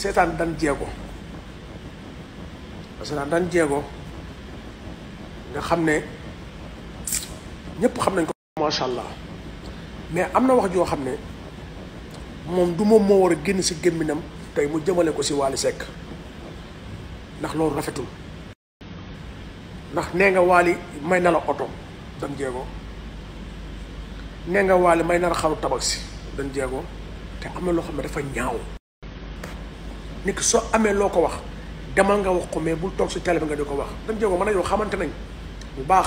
seetaan dan jeego seetaan dan jeego nga xam ne ñëpp xam nañ ko macha allah mais am na wax joo xam ne moom du moom moo war a génn si gémminam tey mu jëmale ko si Wally Seck ndax loolu rafetul ndax nee nga Wally may na la oto dan jeego nee nga Wally may na la xaru tabax si dan jeego te am na loo xam ne dafa ñaaw nit ki soo amee loo ko wax demal nga wax ko mais bul toog si télé bi nga di ko wax dan jeego man a yow xamante nañ bu baax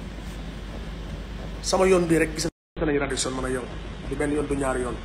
sama yoon bii rek gis nañ Radisson man a yow du benn yoon du ñaari yoon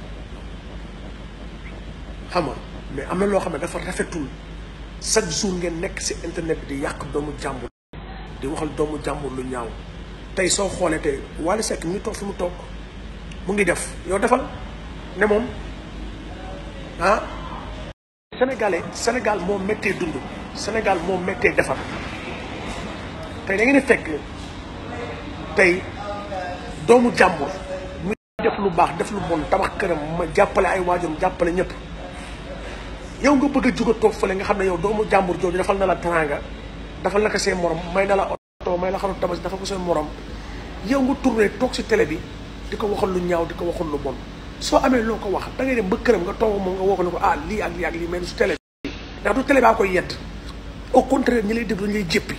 xam nga mais am na loo xam ne dafa rafetul chaque jour ngeen nekk si internet bi di yàq doomu jàmbur di waxal doomu jàmbur lu ñaaw tey soo xoolee tey Wally Seck mi ngi toog fi mu toog mu ngi def yow defal ne moom ah sénégalais sénégal moo méttee dund sénégal moo méttee defar tey da ngeen di fekk tey doomu jàmbur muy def lu baax def lu bon tabax këram ma jàppale ay waajuram jàppale ñëpp yow nga bëgg a jóg a toog fële nga xam ne yow doomu jàmbur jooju defal na la teraanga defal na ko seen morom may na la oto may la xaru tabaski dafa ko seen morom yow nga tourné toog si télé bi di ko waxal lu ñaaw di ko waxal lu bon soo amee loo ko wax da ngay dem ba këram nga toog moom nga woo ko ne ko ah lii ak lii ak lii mais su télé bi ndax du télé baa koy yedd au contraire ñi lay déglu ñu lay jéppi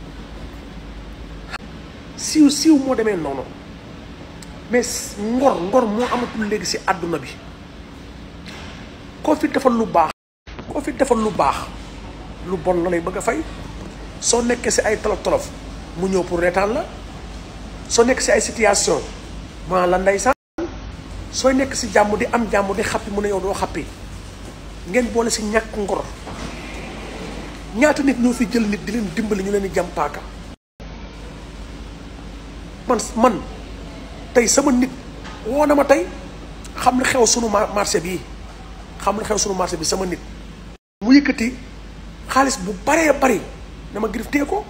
siiw siiw moo demee noonu mais ngor ngor moo amatul léegi si àdduna bi koo fi defal lu baax koo fi defal lu baax lu bon la lay bëgg a fay soo nekkee si ay tolof tolof mu ñëw pour reetaan la soo nekk si ay situation maa la ndeysaan sooy nekk si jàmm di am jàmm di xappi mu ne yow doo xappi ngeen boole si ñàkk ngor ñaata nit ñoo fi jël nit di leen dimbali ñu leen di jam paaka man man tey sama nit woo na ma tey xam lu xew sunu marché bii xam lu xew sunu marché bi sama nit mu yëkkati xaalis bu baree bari dama Griff téye ko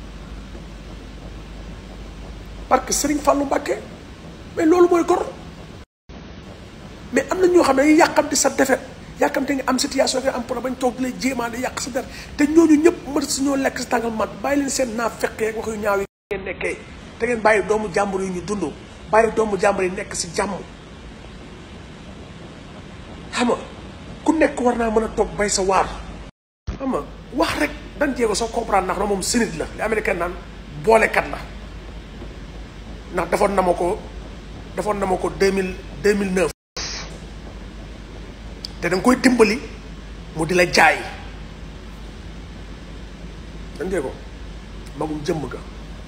parce que Serigne Fallou Mbacké mais loolu mooy gor mais am na ñoo xam ne dañuy yàqamti sa defet yàqamte nga am situation nga am problème bañ toog di lay jéemaa di yàq sa der te ñooñu ñëpp mën si ñoo lekk si tàngal mat bàyyi leen seen naa fekkee wax yu ñaaw yi ngeen nekkee te ngeen bàyyi doomu jàmbur yi ñu dund bàyyi doomu jàmbur yi nekk si jàmm xam nga ku nekk war naa mën a toog bay sa waar xam nga wax rek dan jéego soo comprendre ndax na moom sinit la li américain naan boolekat la ndax defoon na ma ko defoon na ma ko deux mille deux mille neuf te da nga koy dimbali mu di la jaay dan jéego magum jëmm ga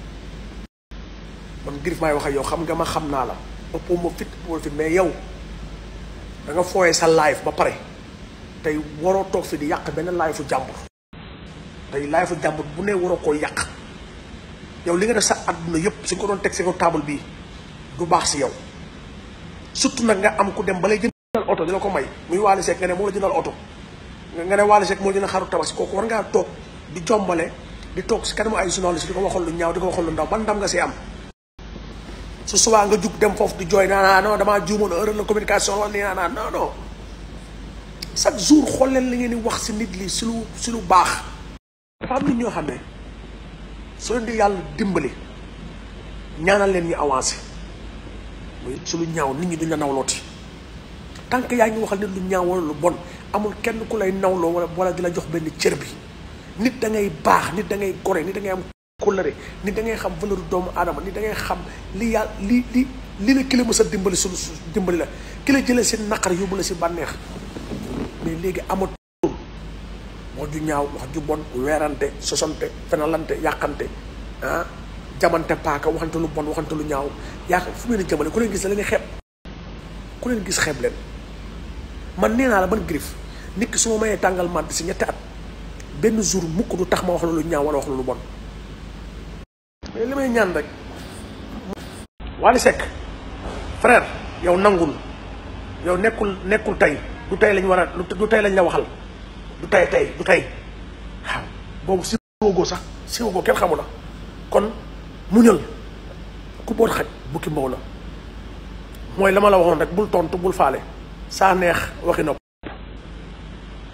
man Griff maay wax ak yow xam nga ma xam naa la ëppoo ma fit ëppoo fit mais yow da nga fooyee sa live ba pare tey waroo toog fi di yàq benn live fu jàmbur tey live fu jàmbur bu ne waroo koo yàq yow li nga def sa àdduna yëpp suñ ko doon teg si ko table bii du baax si yow surtout nag nga am ku dem ba lay jëndal oto di la ko may muy Wally Seck nga ne moo la jëndal oto nga ne Wally Seck moo jëndal xaru tabaski kooku war ngaa toog di jombale di toog si kanamu ay journaliste di ko waxal lu ñaaw di ko waxal lu ndaw ban ndam nga si am su subaa nga jug dem foofu di jooy naa non damaa juumoon erreur la communication wala nii naa non non chaque jour xool leen li ngeen di wax si nit li si lu si lu baax. dafa am nit ñoo xam ne soo leen di yàlla dimbali ñaanal leen ñu avancé muy si lu ñaaw nit ñi duñ la nawlooti tant que yaa ngi waxal nit lu ñaaw wala lu bon amul kenn ku lay nawloo wala wala di la jox benn cër bi nit da ngay baax nit da ngay gore nit da ngay am. kóllëre nit da ngay xam valeur doomu aadama nit da ngay xam li yàlla li li li la ki la mës a dimbali su dimbali la ki la jëlee si naqar yóbbu la si bànneex mais léegi amatul wax ju ñaaw wax ju bon weerante sosante fenalante yàqante ah jamante paaka waxante lu bon waxante lu ñaaw yaa fu mu leen jëmale ku leen gis la leen xeeb ku leen gis xeeb leen man nee naa la ban Griff nit ki su ma mayee tàngal màdd si ñetti at benn jour mukk du tax ma wax la lu ñaaw wala wax la lu bon mais li may ñaan rek Wally Seck frère yow nangul yow nekkul nekkul tey du tey lañ war a du tey lañ la waxal du tey tey du tey waaw boobu si wogoo sax si wogoo kenn xamu la kon muñal ku boot xaj bukki mbaw la mooy la ma la waxoon rek bul tontu bul faale saa neex waxi nopp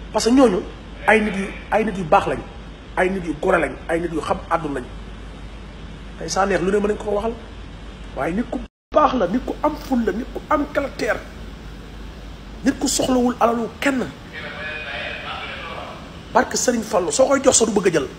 parce que ñooñu ay nit yu ay nit yu baax lañ ay nit yu gore lañ ay nit yu xam àdduna lañ tey saa neex lu ne mën nañ ko waxal waaye nit ku baax la nit ku am ful la nit ku am caractère nit ku soxlawul alalu kenn barke Sëriñ Fallu soo koy jox sa du bëgg a jël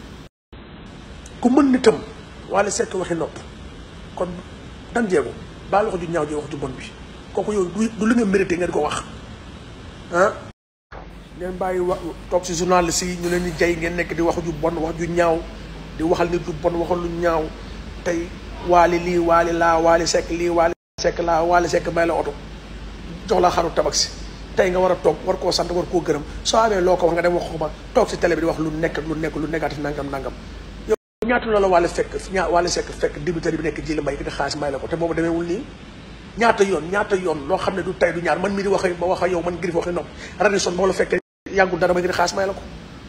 ku mën nitam wala sekk waxi nopp kon dan jeego baal wax ju ñaaw ji wax ju bon bi kooku yow du li nga mérité ngeen ko wax ah ngeen bàyyi wax toog si journaliste yi ñu leen di jay ngeen nekk di wax ju bon wax ju ñaaw di waxal nit lu bon waxal lu ñaaw tey waali lii waali laa waali sekk lii waali sekk laa waali sekk may la oto jox la xaru tabaski tey nga war a toog war koo sant war koo gërëm soo amee loo ko wax nga dem wax ko ba toog si télé bi di wax lu nekk lu nekk lu négatif nangam nangam yow ñaata la la waale fekk ñaa waale sekk fekk débiteur bi nekk ji la mbay di xaalis may la ko te boobu demeewul nii ñaata yoon ñaata yoon loo xam ne du tey du ñaar man mii di wax ba wax yow man Griff waxi nopp Radisson boo la fekkee yàggul dara ma ngi di xaalis may la ko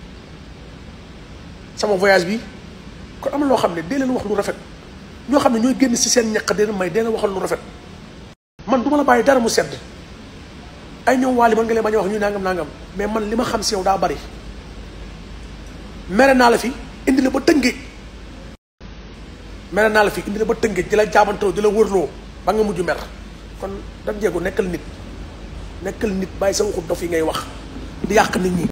sama voyage bi kon am na loo xam ne dee leen wax lu rafet ñoo xam ne ñooy génn si seen ñaq dee leen may dee leen waxal lu rafet man du ma la bàyyi dara mu sedd ay ñoom waali man nga leen bañ a wax ñu nangam nangam mais man li ma xam si yow daa bari mere naa la fi indi la ba tëngéej mere naa la fi indi la ba tëngéej di la jaabantoo di la wërloo ba nga mujj mer kon dam jeego nekkal nit nekkal nit bàyyi sa waxu dof yi ngay wax di yàq nit ñi